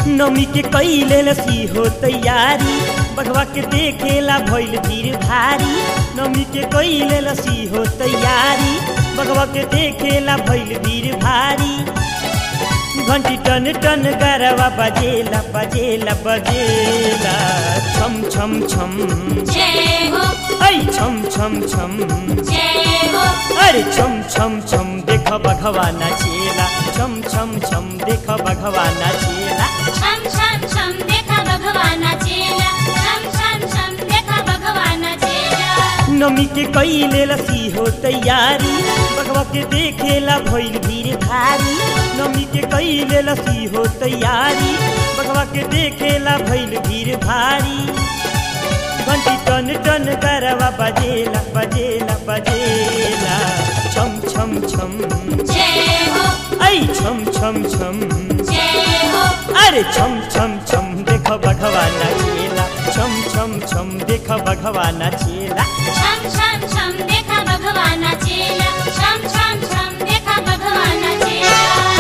नमी के कैले लसी हो तैयारी बघवा के देखेला भइल भीड़ भारी नमी के कैले लसी हो तैयारी बघवा के देखेला भइल भीड़ भारी घंटी टन टन गरवा बजेला बजेला बजेला छम छम छम जय हो ऐ छम छम छम जय हो अरे छम छम छम देख बघवा नाचेला छम छम छम देख बघवा नाचेला छम छम छम देखा भगवाना चेला छम छम छम देखा भगवाना चेला नमी के कैले लसी हो तैयारी बघवा के देखेला भइल भीड़ भारी नमी के कैले लसी हो तैयारी बघवा के देखेला भइल भीड़ भारी घंटी टन टन करवा बजेला बजेला बजेला छम छम छम जय हो ऐ छम छम छम जय हो अरे छम छम छम देख बघवा नाचेला छम छम छम देख बघवा नाचेला छम छम छम देखा भगवाना चेला छम छम छम देखा भगवाना चेला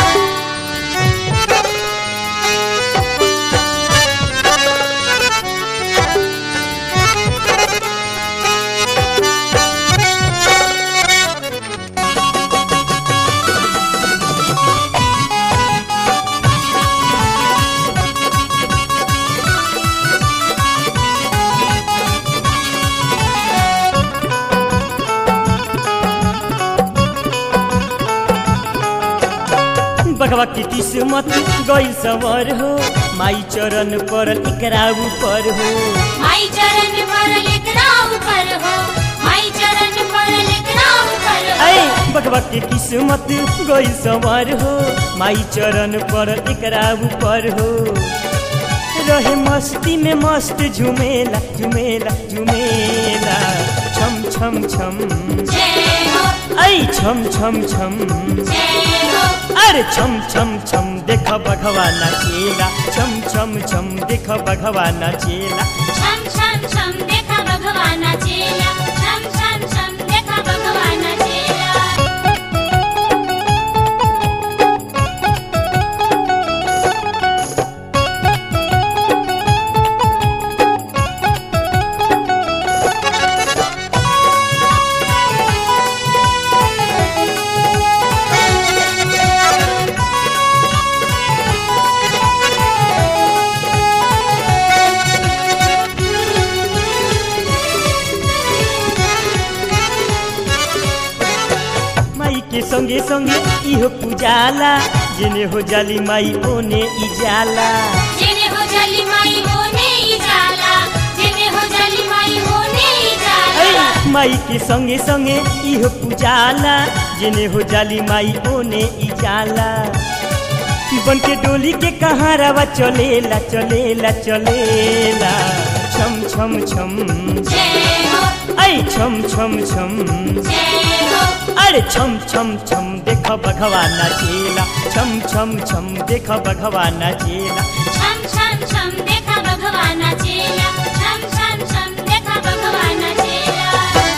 बघवा की किस्मत गई सवर हो माई चरण पर एकरा ऊपर हो माई चरण पर लेकरा ऊपर हो माई चरण पर लेकरा ऊपर हो ऐ बघवा की किस्मत गई सवर हो माई चरण पर एकरा ऊपर हो रहे मस्ती में मस्त झुमेला झुमेला झुमेला छम छम छम जय हो ऐ छम छम छम जय हो अरे छम छम छम देख बघवा नाचेला छम छम छम देख बघवा नाचेला छम छम छम देखा भगवाना चेला छम छम छम देखा भगवाना चेला माई के संगे संगे इहो पूजाला जेने हो जाली माई ओने ई जाला जेने हो जाली माई होने ही जाला जेने हो जाली माई होने ही जाला ऐ माई के संगे संगे इहो पूजाला जेने हो जाली माई ओने ई जाला बन के डोली के कहाँ रवा चलेला चलेला चलेला छम छम छम जय हो ऐ छम छम छम जय हो अरे छम छम छम देख बघवा नाचेला छम छम छम देख बघवा नाचेला छम छम छम देखा भगवाना चेला छम छम छम देखा भगवाना चेला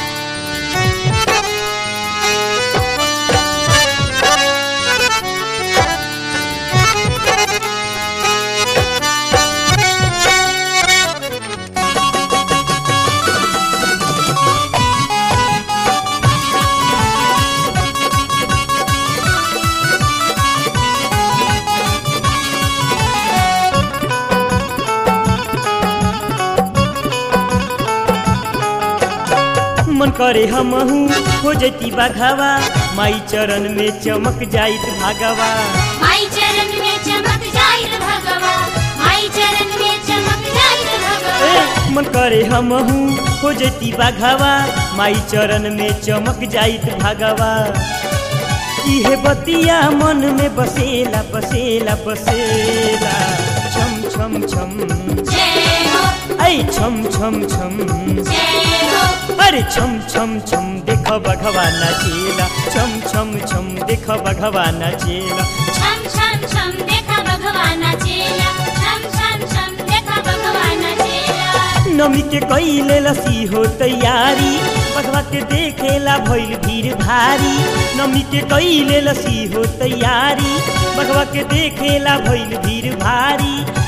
मन करे हमहू हो जैती बाघावा माई चरण में चमक जाइत भागवा माई चरण में चमक जाइल भगवा माई चरण में चमक जाइल भगवा ए, मन करे हमहू हो जैती बाघावा माई चरण में चमक जाइत भागवा इहे बतिया मन में बसेला बसेला बसेला छम छम छम जय हो ऐ छम छम छम जय हो अरे छम छम छम देख बघवा नाचेला छम छम छम देख बघवा नाचेला छम छम छम देखा भगवाना चेला छम छम छम देखा भगवाना चेला नमी के कैले लसी हो तैयारी बघवा के देखेला भइल भीड़ भारी नमी के कैले लसी हो तैयारी बघवा के देखेला भइल भीड़ भारी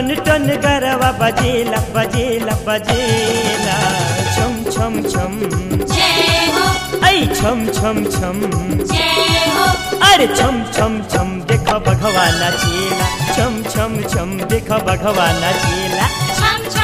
टन टन गरवा बजेला बजेला बजेला छम छम छम जय हो ऐ छम छम छम जय हो अरे छम छम छम देख भगवाना चेला छम छम छम देख भगवाना चेला छम